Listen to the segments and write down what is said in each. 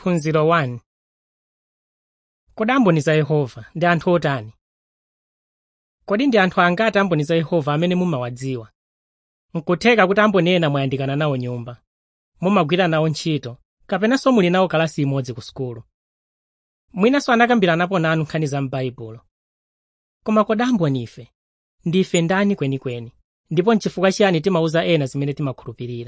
phunziro 1 kodi amboni za yehova ndi anthu otani kodi ndi anthu angati amboni za yehova amene mumawadziwa nkutheka kuti amboni ena mwayandikana nawo nyumba mumagwira nawo ntchito kapenanso muli nawo kalasi imodzi ku sukulu mwinanso anakambiranapo nanu nkhani za m'baibulo koma kodi amboni ife ndife ndani kwenikweni ndipo nchifukwa chiyani timawuza ena zimene timakhulupirira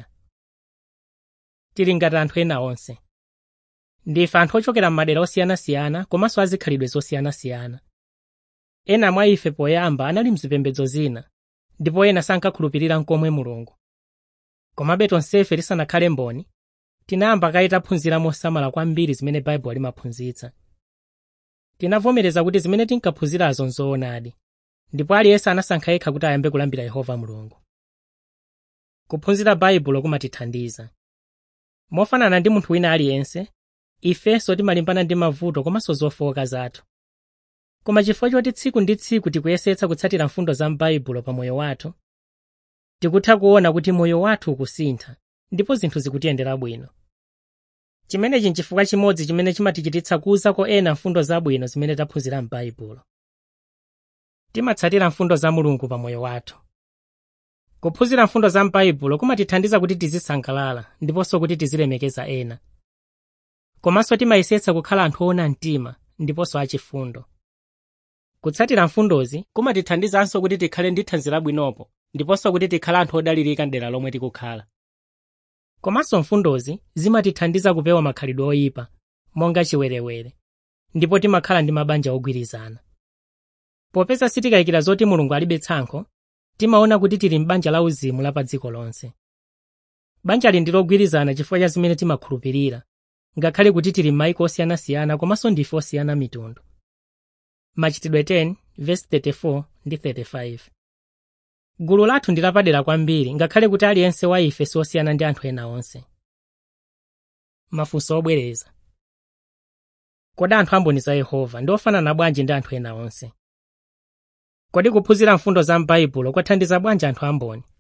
tili ngati anthu ena onse ndife anthu ochokera m'madera osiyanasiyana komanso azikhalidwe zosiyanasiyana ena mwa ife poyamba anali mzipembedzo zina ndipo ena sankakhulupirira nkomwe mulungu komabe tonsefe tisanakhale mboni tinayamba kaye taphunzira mosamala kwambiri zimene baibulo limaphunzitsa tinavomereza kuti zimene tinkaphunzirazo nzoonadi ndipo aliyense anasankha yekha kuti ayambe kulambira yehova mulungu kuphunzira baibulo kumatithandiza mofanana ndi munthu wina aliyense ifenso timalimbana ndi mavuto komanso zofowoka zathu koma chifukwa choti tsiku ndi tsiku tikuyesetsa kutsatira mfundo za m'baibulo pa moyo wathu tikutha kuona kuti moyo wathu ukusintha ndipo zinthu zikutiyendera bwino chimenechi nchifukwa chimodzi chimene chimatichititsa kuwuzako ena mfundo zabwino zimene taphunzira m'baibulo timatsatira mfundo za mulungu pa moyo wathu kuphunzira mfundo za m'baibulo kumatithandiza kuti tizisangalala ndiponso kuti tizilemekeza ena komanso timayesetsa kukhala anthu oona mtima ndiponso achifundo kutsatira mfundozi kumatithandizanso kuti tikhale ndi thanzi labwinopo ndiponso kuti tikhale anthu odalirika mdera lomwe tikukhala komanso mfundozi zimatithandiza kupewa makhalidwe oyipa monga chiwerewere ndipo timakhala ndi mabanja ogwirizana popeza sitikayikira zoti mulungu alibe tsankho timaona kuti tili m'banja la uzimu la pa dziko lonse banjali ndi logwirizana chifukwa cha zimene timakhulupirira ngakhale kuti tili m'mayiko osiyanasiyana komanso ndife osiyana mitundu machitidwe 10 verse 34 ndi 35 gulu lathu ndi lapadera kwambiri ngakhale kuti aliyense wa ife siosiyana ndi anthu ena onse mafunso obwereza kodi anthu amboni za yehova ndi ofanana bwanji ndi anthu ena onse kodi kuphunzira mfundo za m'baibulo kwathandiza bwanji anthu amboni